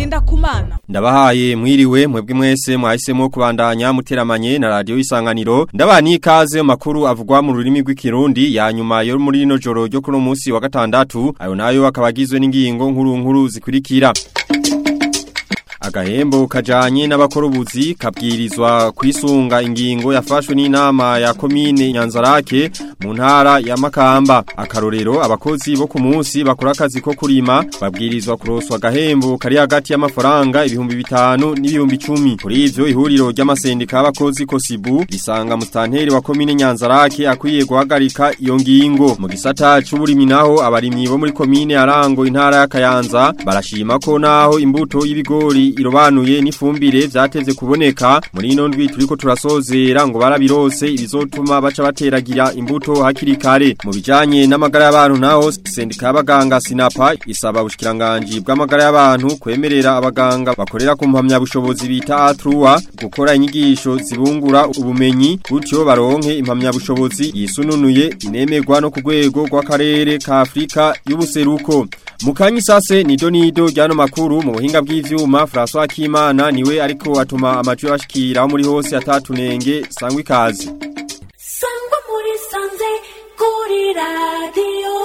Ngendakumana Ndabahaye mwiriwe mwebwe mwese mwahisemo kubandanya muteramanye na radio isanganiro ndabani ikaze mu makuru avugwa mu rurimi rw'ikirundi ya nyuma yo muri rino joro ryo kuno munsi wa gatandatu ayo nayo akabagizwe n'ingingo nkuru nkuru zikurikira Agahembo kajanye n'abakorobuzi kabwirizwa kwisunga ingingo yafashwe n'inama ya komine Nyanzarake mu ntara ya Makamba akarorero abakozi bo ku munsi bakora akazi ko kurima babwirizwa kuroswa agahembo kari hagati y'amafaranga ibihumbi bitanu n'ibihumbi 10 kuri ivyo ihuriro ry'amasendika y'abakozi Kosibu risanga mustanteri wa komine Nyanzarake akwiye guhagarika iyo ngingo mu gisata c'uburimi naho abarimyi bo muri komine Arango intara ya Kayanza barashima ko naho imbuto y'ibigori irobanuye n'ifumbire vyateze kuboneka muri ino ndwi turiko turasozera ngo barabirose ibizotuma baca bateragira imbuto hakiri kare mu bijanye n'amagara y'abantu naho sendika y'abaganga Sinapa isaba ubushikiranganje bw'amagara y'abantu kwemerera abaganga bakorera ku mpamya bushobozi bita A3 gukora inyigisho zibungura ubumenyi gutyo baronke impamya bushobozi yisununuye inemerwa no ku rwego rw'akarere ka Afrika y'ubuseruko Mukanyi sase ni donido ryano makuru mu buhinga bw'ivyuma François Kimana niwe ariko atuma amajwi bashikira muri hose atatunenge sangwa ikazi Sangwa muri sanze kuri radio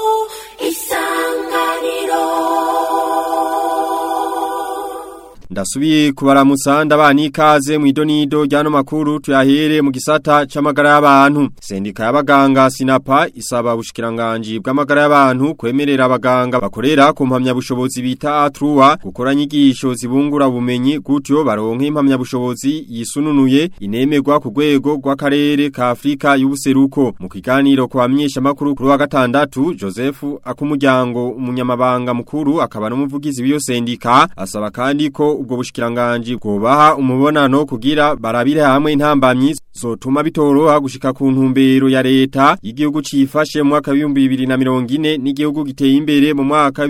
isanganiro Ndasubiye kubaramutsa ndabani ikaze mu idonido ryano makuru tuyahere mu gisata c'amagara y'abantu. Sendika y'abaganga Sinapa isaba ubushikiranganje bw'amagara y'abantu kwemerera abaganga bakorera ku mpamya bushobozi bita A3 gukora nyigisho zibungura ubumenyi gutyo baronke impamya bushobozi yisununuye inemerwa ku rwego rw'akarere ka Afrika y'ubuseruko. Mu kiganiro kwa myesha makuru kuri wa gatandatu Joseph akumuryango umunyamabanga mukuru akaba n'umuvugizi w'iyo sendika asaba kandi ko ubwo bushikiranganje bwobaha umubonano kugira barabire hamwe intambamyi zotuma bitoroha gushika ku ntumbero ya leta y'igihugu cifashe mu mwaka wa 2040 n'igihugu giteye imbere mu mwaka wa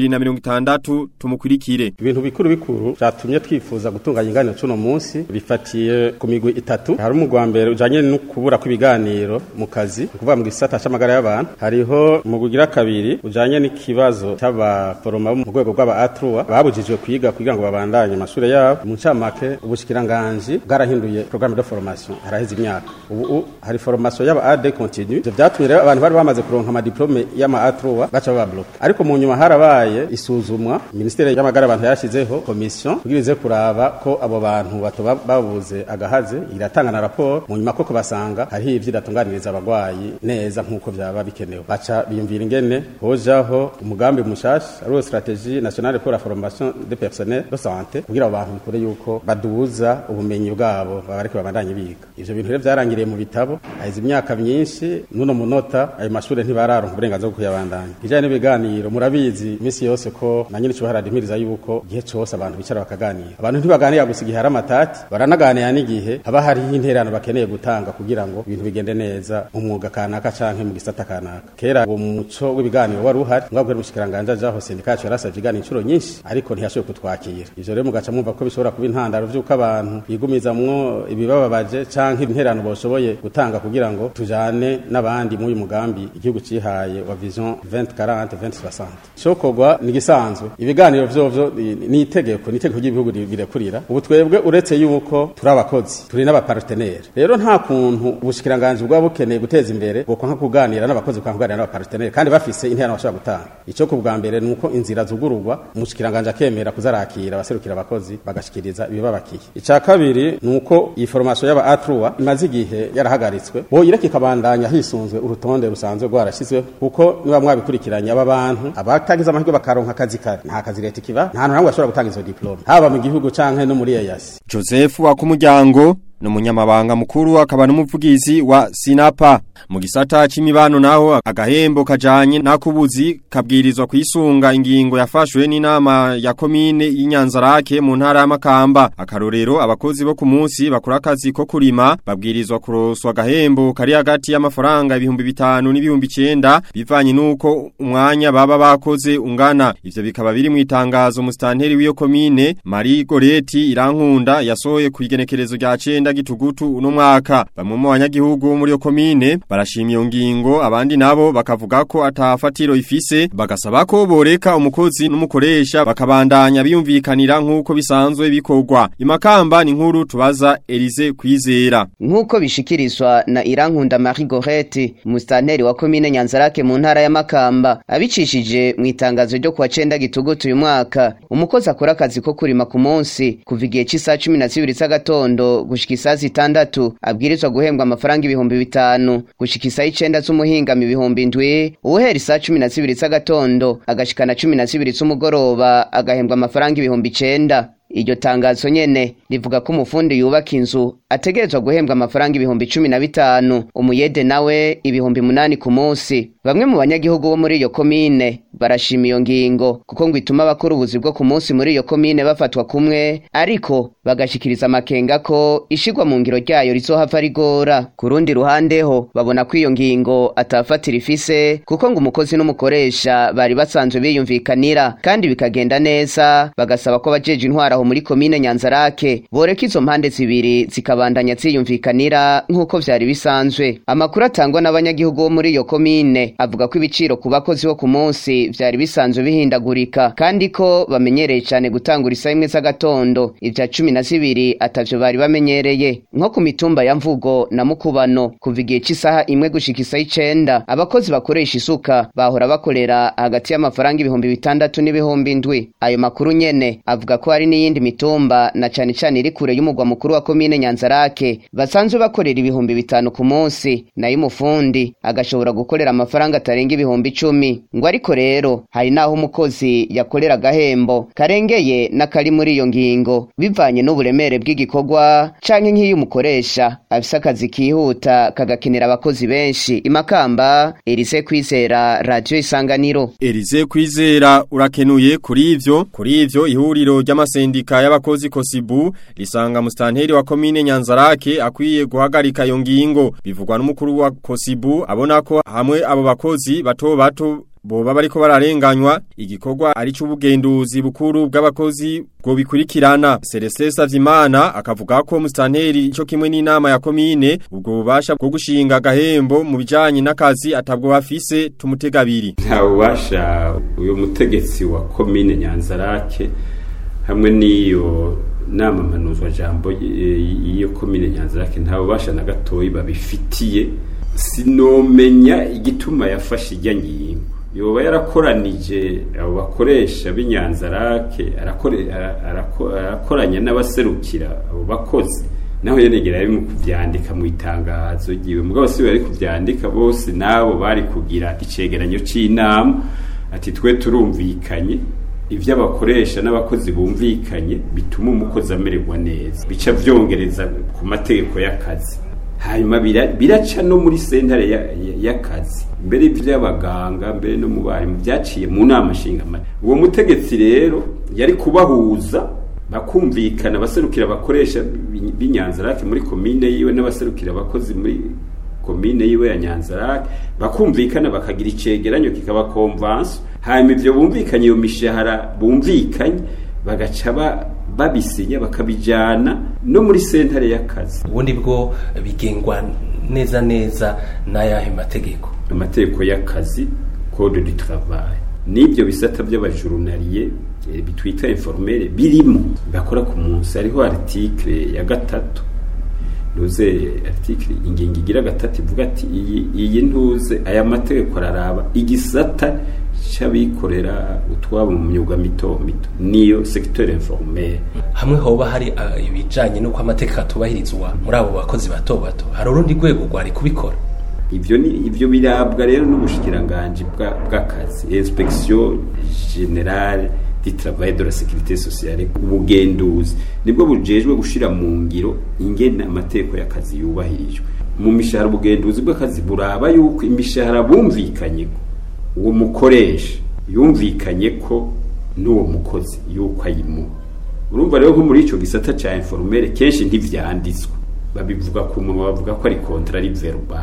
2060 tumukurikire ibintu bikuru bikuru byatumye twifuza gutunganya inganiro cuno munsi bifatiye ku migwi itatu hari umugwa mbere ujanye no kubura kw'ibiganiro mu kazi kuvuga mu gisata c'amagara y'abantu hariho mu kugira kabiri ujanye n'ikibazo c'abaforoma mu rwego rw'aba A3 babujijwe kwiga kugira ngo babandanye amashure yabo mu ncamake ubushikiranganje bwarahinduye programme de formation haraheze imyaka ubu hari formation y'aba AD continue ivyo vyatumye rero abantu bari bamaze kuronka ama diplome y'ama A3 baca baba block ariko mu nyuma harabaye isuzumwa ministere y'amagara abantu yashizeho commission kugira ize kuraba ko abo bantu bato babuze agahaze iratanga na rapport mu nyuma koko basanga hariho ivyo idatunganiriza abagwayi neza nk'uko vyaba bikenewe baca biyumvira ingene hojaho umugambi mushasha ari stratégie nationale pour la formation des personnels de santé kugira abo bantu bikore yuko baduza ubumenyi bwabo babareke babandanye biga ivyo bintu rero vyarangiriye mu bitabo haheze imyaka myinshi nuno munota ayo mashure ntibararonka uburenganzira bwo kuyabandanya kijanye n'ibiganiro murabizi imisi yose ko na nyine cyo haradimiriza yuko igihe cose abantu bicara bakaganira abantu ntibaganira gusa igihe hari amatati baranaganira n'igihe haba hariho interano bakeneye gutanga kugira ngo ibintu bigende neza mu mwuga kanaka canke mu gisata kanaka kera uwo muco w'ibiganiro wari uhari ngabwo umushikiranganje ajaho sendika yacu yarasavye iganiro incuro nyinshi ariko ntiyashoboye kutwakira ivyo rero mugaca mwumva ko bishobora kuba intandaro vy'uko abantu bigumizamwo ibibababaje canke interano boshoboye gutanga kugira ngo tujane n'abandi muri mugambi igihugu cihaye wa vision 2040 2060 cokogwa ni gisanzwe ibiganiro vyovyo ni itegeko ni itegeko ry'ibihugu birekurira ubu twebwe uretse yuko turi abakozi turi n'abapartenere rero nta kuntu ubushikiranganje bwaba bukeneye guteza imbere bwo nka kuganira n'abakozi kwa kuganira n'abapartenere kandi bafise interano bashobora gutanga ico ku bwa mbere nuko inzira zugururwa umushikiranganje akemera kuzarakira abaserukira abakozi bagashikiriza ibibabakiye ica kabiri nuko iyi formation y'aba A3 imaze igihe yarahagaritswe bo ireke kabandanya hisunzwe urutonde rusanzwe rwarashizwe kuko niba mwabikurikiranye aba bantu abatagize amahirwe bakaronka akazi kare nta kazi leta kiba nta hantu namwe bashobora gutanga izo diplome haba mu gihugu canke no muri EAS Joseph wakumuryango Numunyamabanga mukuru akaba n'umuvugizi wa Sinapa mu gisata c'imibano naho agahembo kajanye nakubuzi kabwirizwa kwisunga ingingo yafashwe n'inama ya komine y'Inyanzarake mu ntara ya Makamba akarorero abakozi bo ku munsi bakora akazi ko kurima babwirizwa kuroswa agahembo kari hagati y'amafaranga ibihumbi bitanu n'ibihumbi 9 bivanye nuko umwanya baba bakoze ungana ivyo bikaba biri mu itangazo mustanteri w'iyo komine Marie Goreti irankunda yasohoye ku igenekerezo rya 9 icenda gitugutu uno mwaka bamwe mu banyagihugu bo muri yo komine barashima iyo ngingo abandi nabo bakavuga ko atafatiro ifise bagasaba ko boreka umukozi n'umukoresha bakabandanya biyumvikanira nk'uko bisanzwe bikorwa imakamba ni nkuru tubaza Elise kwizera nk'uko bishikirizwa na Irankunda Marie Gorette mustanteri wa komine Nyanzarake mu ntara ya Makamba abicishije mu itangazo ryo kuwa cenda gitugutu uyu mwaka umukozi akora akazi ko kurima ku munsi kuva igihe cy'isaha cumi na zibiri z'agatondo gushika isaha zitandatu abwirizwa guhembwa amafaranga ibihumbi bitanu gushika isaha icenda z'umuhingamo ibihumbi ndwi uwuhera isaha cumi na zibiri z'agatondo agashikana cumi na zibiri z'umugoroba agahembwa amafaranga ibihumbi icenda iryo tangazo nyene rivuga ko umufundi yubaka inzu ategerezwa guhembwa amafaranga ibihumbi cumi na bitanu umuyede nawe ibihumbi munani ku munsi bamwe mu banyagihugu bo muri iyo komine barashima iyo ngingo kuko ngo ituma abakora ubuzi bwo ku munsi muri iyo komine bafatwa kumwe ariko bagashikiriza amakenga ko ishigwa mu ngiro ryayo rizohava rigora ku rundi ruhande ho babona ko iyo ngingo atafatira ifise kuko ngo umukozi n'umukoresha bari basanzwe biyumvikanira kandi bikagenda neza bagasaba ko abajeje intwara aho muri komine Nyanzarake boreka izo mpande zibiri zikabandanya ziyumvikanira nk'uko vyari bisanzwe amakuru atangwa n'abanyagihugu bo muri iyo komine avuga ko ibiciro ku bakozi bo ku munsi vyari bisanzwe bihindagurika kandi ko bamenyereye cane gutangura isaha imwe z'agatondo ivya cumi na zibiri atavyo bari bamenyereye nko ku mitumba ya mvugo na mukubano kuva igihe c'isaha imwe gushika isaha icenda abakozi bakoresha isuka bahora bakorera hagati y'amafaranga ibihumbi bitandatu n'ibihumbi ndwi ayo makuru nyene avuga ko hari n'iyindi mitumba na cane cane iri kure y'umugwa mukuru wa komine Nyanzarake basanzwe bakorera ibihumbi bitanu ku munsi nayo umufundi agashobora gukorera amafaranga atarenga ibihumbi icumi ngo ariko rero hari naho umukozi yakorera agahembo karengeye n'akari muri iyo ngingo bivanye n'uburemere bw'igikorwa canke nk'iyo umukoresha afise akazi kihuta kagakenera abakozi benshi imakamba Elise Kwizera Radio Isanganiro Elize kwizera urakenuye kuri ivyo kuri ivyo ihuriro ry'amasendika y'abakozi Kosibu risanga mustanteri wa komine Nyanzarake akwiye guhagarika iyo ngingo bivugwa n'umukuru wa Kosibu abona ko hamwe abo bakozi bato bato boba bariko bararenganywa igikorwa ari c'ubugenduzi bukuru bw'abakozi bwo bikurikirana Celestin Savyimana akavuga ko mustanteri ico kimwe n'inama ya komine ubwo bubasha bwo gushinga gahembo mu bijanye n'akazi atabwo bafise tumutegabiri nta bubasha uyu mutegetsi wa komine Nyanzarake hamwe n'iyo nama mpanuzwa jambo iyo komine Nyanzarake nta bubasha na gatoyi babifitiye sinomenya igituma yafashe ijya ngingo yoba yarakoranije abo bakoresha b'inyanzarake arakoranya n'abaserukira abo bakozi naho yenegera yari mu kuvyandika mu itangazo ryiwe mugabo si bari kuvyandika bose nabo bari kugira icegeranyo c'inama ati twe turumvikanye ivyo abakoresha n'abakozi bumvikanye bituma umukozi amererwa neza bica vyongereza ku mategeko y'akazi hanyuma biraca no muri sentare y'akazi mbere by'abaganga mbere no mu barimu byaciye mu nama nshingamari uwo mutegetsi rero yari kubahuza bakumvikana abaserukira abakoresha b'inyanzarake muri komine yiwe n'abaserukira abakozi muri komine yiwe ya nyanzarake bakumvikana bakagira icegeranyo kikaba komvanso hanyuma ivyo bumvikanye iyo mishahara bumvikanye bagaca babisinya bakabijana no muri sentare y'akazi ubundi bwo bigengwa neza neza n'ayahe mategeko amategeko y'akazi code du travail n'ibyo bisata by'abajurunariye bitwita informere birimo bakora ku munsi hariho article ya gatatu ntuze article ingingo igira gatatu ivuga ati iyi iyi ntuze aya mategeko araraba igisata c'abikorera utwabo mu myuga mito mito niyo secteur informel hamwe hoba hari ibijanye n'uko amategeko atubahirizwa muri abo bakozi bato bato hari urundi rwego rwari kubikora ivyo ni ivyo birabwa rero n'ubushikiranganje bw'akazi inspection generale du travail de la sécurité sociale ubugenduzi nibwo bujejwe gushira mu ngiro ingene amategeko y'akazi yubahirijwe mu mishahara ubugenduzi bw'akazi buraba yuko imishahara bumvikanye uwo mukoresha yumvikanye ko n'uwo mukozi yuko ayimuha urumva rero nko muri ico gisata ca informel kenshi ntivyanditswe babivuga ku munwa bavuga ko ari contrat verbal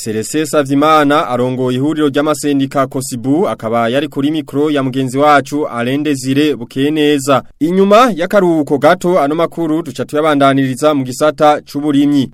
Celeste Savyimana arongoye ihuriro ry'amasendika Kosibu akaba yari kuri mikro ya mugenzi wacu Alende Zire Bukeneza inyuma y'akaruhuko gato ano makuru duca tuyabandaniriza mu gisata c'uburimyi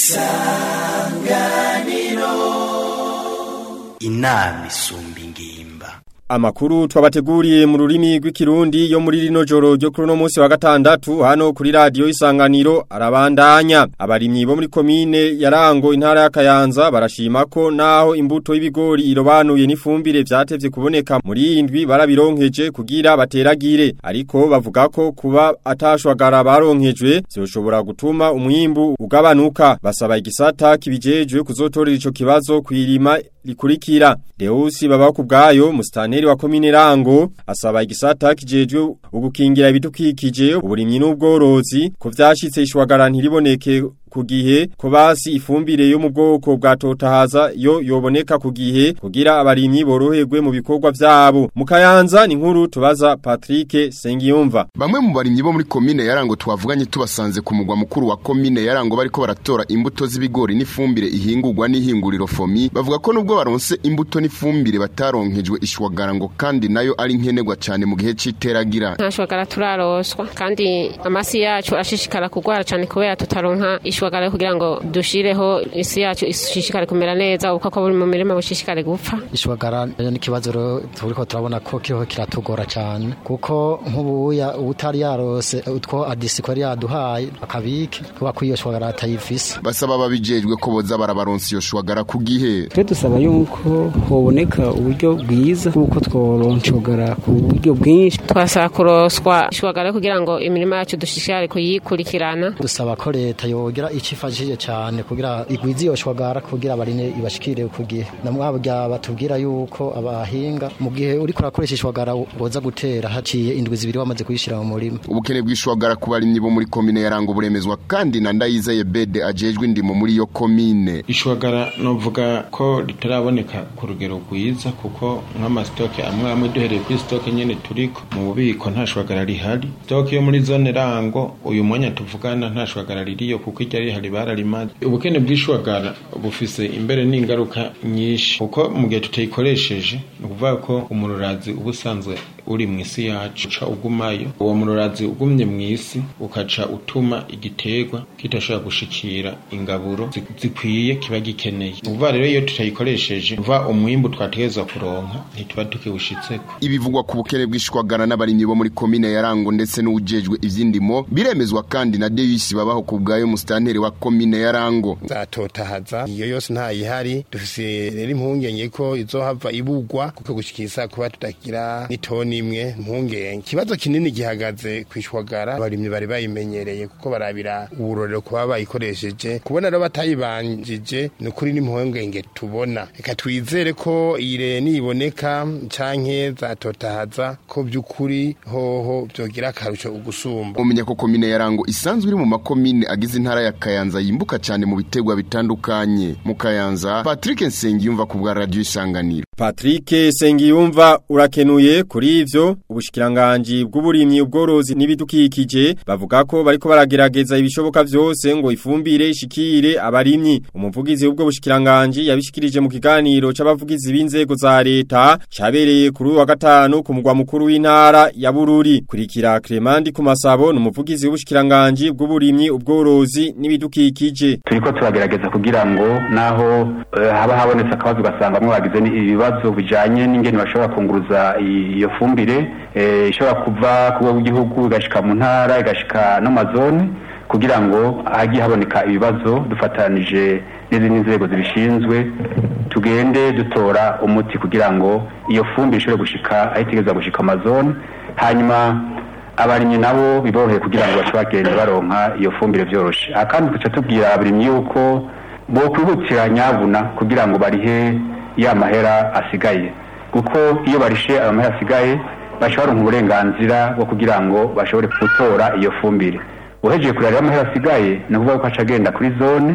inama isumba ingimba Amakuru twabateguriye mu rurimi rw'ikirundi yo muri rino joro ryo kuri no munsi wa gatandatu hano kuri radio isanganiro arabandanya abarimyi bo muri komine yarango intara ya Kayanza barashima ko naho imbuto y'ibigori irobanuye n'ifumbire vyatevye kuboneka muri indwi barabironkeje kugira bateragire ariko bavuga ko kuba atashwagara baronkejwe byoshobora gutuma umwimbu ugabanuka basaba igisata kibijejwe kuzotorera ico kibazo kwirima likurikira Deusi baba kubgayo mustane wa komine rango asaba igisata kijejwe ugukingira ibidukikije uburimyi n'ubworozi ko vyashitse ishwagara ntiriboneke ku gihe ko basi ifumbire yo mu bwoko bwa totahaza yo yoboneka ku gihe kugira abarimyi boroherwe mu bikorwa vyabo mu kayanza ni nkuru tubaza Patrick Sengiyumva Bamwe mu barimyi bo muri komine yarango twavuganye tubasanze ku mugwa mukuru wa komine yarango bariko baratora imbuto z'ibigori n'ifumbire ihingurwa n'ihinguriro fomi bavuga ko nubwo baronse imbuto n'ifumbire bataronkejwe ishwagara ngo kandi nayo ari nkenerwa cyane mu gihe c'iteragira ntashwagara turaroswa kandi amasi yacu ashishikara kugwara cyane kubera tutaronka ishwagara kugira ngo dushireho isi yacu ishishikare kumera neza uko ko buri mu mirima bushishikare gupfa ishwagara ni ikibazo rero turiko turabona ko kiriho kiratugora cyane kuko nk'ubuya utari yarose utwo adisiko yari yaduhaye akabike kuba ko iyo shwagara atayifise basaba babijejwe ko boza barabaronsa iyo shwagara ku gihe twe dusaba yuko hoboneka uburyo bwiza kuko tworonshogara ku buryo bwinshi twasaba kuroswa ishwagara kugira ngo imirima yacu dushishikare kuyikurikirana dusaba ko leta yogira ico ifashije cyane kugira igwize iyo shwagara kugira abarine ibashikire ku gihe namwabya batubwira yuko abahinga mu gihe uri kurakoresha ishwagara boza gutera haciye indwi zibiri wamaze kuyishira mu murima ubukene bw'ishwagara ku barimyi bo muri komine yarango buremezwa kandi na ndayizeye bede ajejwe indimo muri iyo komine ishwagara novuga ko ritaraboneka ku rugero rwiza kuko nk'amasitoke amwe amwe duhereye kuri sitoke nyene turiko mu bubiko nta shwagara rihari sitoke yo muri zone rango uyu mwanya tuvugana nta shwagara ririyo kuko irya rihari bararimaze ubukene bw'ishwagara bufise imbere n'ingaruka nyinshi kuko mu gihe tutayikoresheje ni ukuvuga ko umururazi uba usanzwe uri mu isi yacu uca ugumayo uwo mururazi ugumye mu isi ukaca utuma igiterwa kitashobora gushikira ingaburo zikwiye kiba gikeneye ni ukuvuga rero iyo tutayikoresheje uva umwimbu twategerezwa kuronka ntituba tukiwushitseko ibivugwa ku bukene bw'ishwagara n'abarimyi bo muri komine yarango ndetse n'uwujejwe ivy'indimo biremezwa kandi na Deus babaho ku bwayo musitanteri wa komine yarango zatotahaza iyo yose ntayihari dufise rero impungenge ko izohava ibugwa kuko gushikisa kuba tutagira n'itoni imwe impungenge ikibazo kinini gihagaze kwishwagara abarimyi bari bayimenyereye kuko barabira uburorero kuba bayikoresheje kubona rero batayibanjije ni ukuri n'impungenge tubona reka twizere ko ire niboneka canke zatotahaza ko by'ukuri hoho byogira akarusho ugusumba umenya ko komine yarango isanzwe iri mu makomine agize intara ya Kayanza yimbuka cyane mu bitegwa bitandukanye mu Kayanza Patrick Nsengiyumva ku bwa radio isanganiro Patrick Sengiyumva urakenuye kuri ivyo ubushikiranganje bw'uburimyi ubworozi n'ibidukikije bavuga ko bariko baragerageza ibishoboka vyose ngo ifumbire ishikire abarimyi umuvugizi w'ubwo bushikiranganje yabishikirije mu kiganiro c'abavugizi b'inzego za leta cabereye kuri wa gatanu ku mugwa mukuru w'intara ya Bururi kurikira Clemandi ku masabo n'umuvugizi w'ubushikiranganje bw'uburimyi ubworozi n'ibidukikije turiko turagerageza kugira ngo naho uh, haba habonetse akabazo gasanga mwe bagize ibibazo bijanye n'ingene bashobora kunguruza iyo fumbire ishobora kuva ku rwego rw'igihugu igashika mu ntara igashika no mazone kugira ngo hagiye haboneka ibibazo dufatanije n'izindi nzego zibishinzwe tugende dutora umuti kugira ngo iyo fumbire ishobore gushika aho itegereza gushika amazone hanyuma abarimyi nabo biboroheye kugira ngo bashobore kugenda baronka iyo fumbire vyoroshe aha kandi tuca tubwira abarimyi yuko bokwihutira nyabuna kugira ngo barihe ya mahera asigaye kuko iyo barishe ayo mahera asigaye bashobora uburenganzira bwo kugira ngo bashobore gutora iyo fumbire uhejeje kureba amahera asigaye ni ukuvuga ko aca agenda kuri zone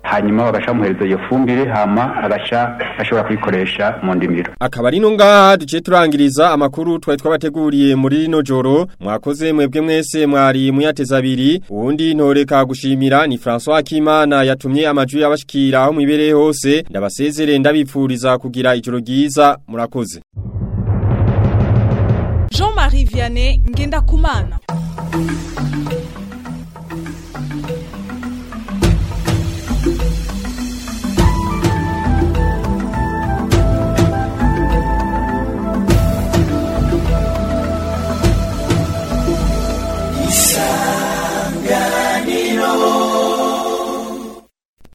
hanyuma bagaca bamuhereza iyo fumbire hama agaca ashobora kuyikoresha mu ndimiro Akaba ari no ngaha duce turangiriza amakuru twari twabateguriye muri rino joro mwakoze mwebwe mwese mwari muyateza abiri uwundi ntoreka gushimira ni François Akimana yatumye amajwi y'abashikira aho mwibereye hose ndabasezere ndabipfuriza kugira ijoro ryiza murakoze Jean-Marie Vianney Ngenda Kumana